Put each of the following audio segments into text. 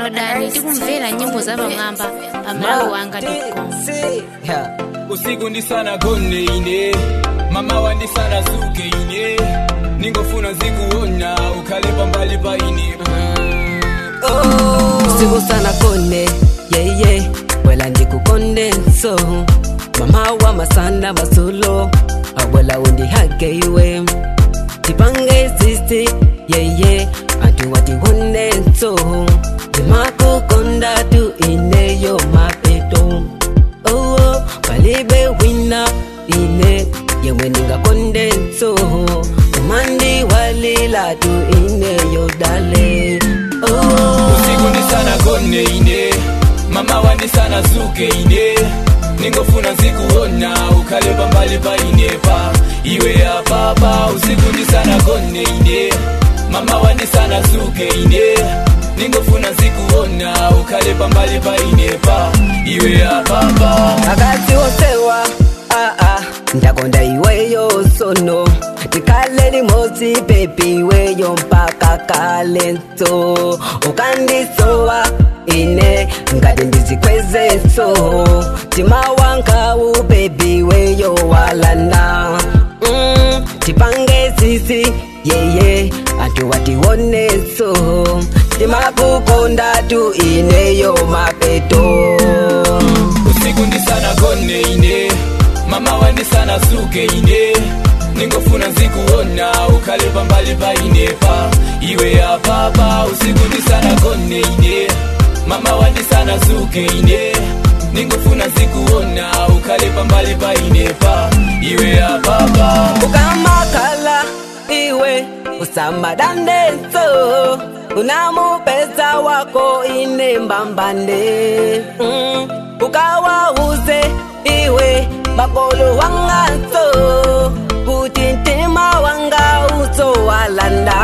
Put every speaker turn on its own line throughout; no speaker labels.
downloadani tikumvera nyimbo za pamwamba pa malawi wanga com
usiku ndisana gone ine mama wandisana suke ine ningofuna zikuona ukhale pambali pa ine
usiku sana kone yeye wela ndikukonde nso mama wa masana masulo awela undihage iwe tipange sisi yeye antu watikonde nso ndimakukonda tu ineyo mapeto oh, palibe wina ine yewe ndingakonde nso umandi walila tu ineyo dale oh.
usiku ndisana gone ine mama wandisana suke ine ningofuna zikuona ukhale pambali pa ine pa iwe apapa usiku ndisana gone ine mama wandisana suke ine ningofuna zikuona ukhale pambali pa ine pa iwe apapa
akati wosewa ah, ah, ndakonda iweyo sono tikale limosi pepi iweyo mpaka kale nso ukandisowa ine ngati ndizikweze so tima wankawu pepi iweyo walanda mm, tipange sisi yeye antu watione so timakukonda tu ineyo mapeto
usiku ndisana gone ine mama wandisana suke ine ningofuna zikuona ukhale pambali pa ine pa iwe apapa usiku ndisana gone ine mama wandisana suke ine ningofuna zikuona ukhale pambali pa ine pa iwe apapa
ukamakhala iwe usambadandeso unamupesa wako ine mbambande mm. ukawauze iwe makolo wangaso kuti ntima wanga usowalanda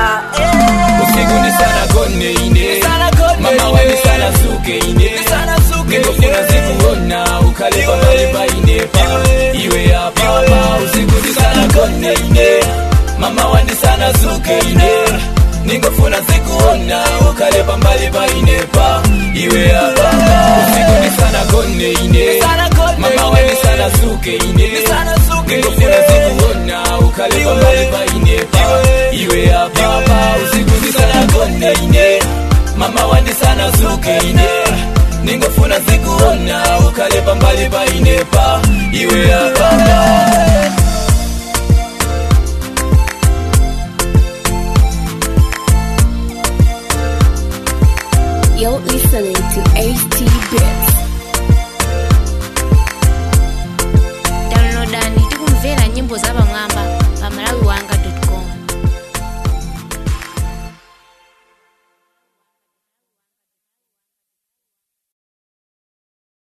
usiku ndisana gone ine mama wandisana suke ine ningofuna zikuona ukhale pambali pa ine pa iwe apapa usiku ndisana gone ine mama wandisana suke ine ningofuna zikuona ukhale pambali pa ine pa iwe apapa usiku ndisana gone ine mama wandisana suke ine ningofuna zikuona ukhale pambali pa ine pa iwe apapa usiku ndisana gone ine mama wandisana suke ine ningofuna zikuona ukhale pambali pa ine pa iwe apapa
You're listening to HT Bits. downloadani tikumvera nyimbo za pamwamba pa malawi wanga